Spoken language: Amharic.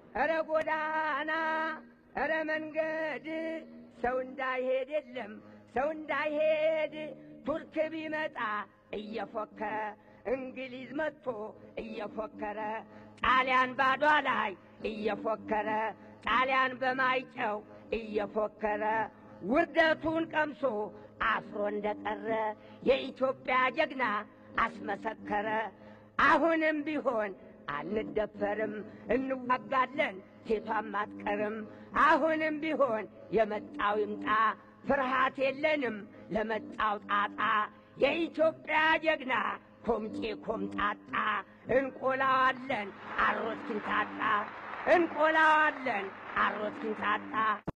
ኧረ ጎዳና ኧረ መንገድ ሰው እንዳይሄድ የለም ሰው እንዳይሄድ ቱርክ ቢመጣ እየፎከረ እንግሊዝ መጥቶ እየፎከረ ጣሊያን ባዷ ላይ እየፎከረ ጣሊያን በማይጨው እየፎከረ ውርደቱን ቀምሶ አፍሮ እንደቀረ የኢትዮጵያ ጀግና አስመሰከረ። አሁንም ቢሆን አንደፈርም፣ እንዋጋለን፣ ሴቷም አትቀርም። አሁንም ቢሆን የመጣው ይምጣ፣ ፍርሃት የለንም ለመጣው ጣጣ። የኢትዮጵያ ጀግና ኮምጬ ኮምጣጣ፣ እንቆላዋለን አሮት ክንታጣ፣ እንቆላዋለን አሮት ክንታጣ።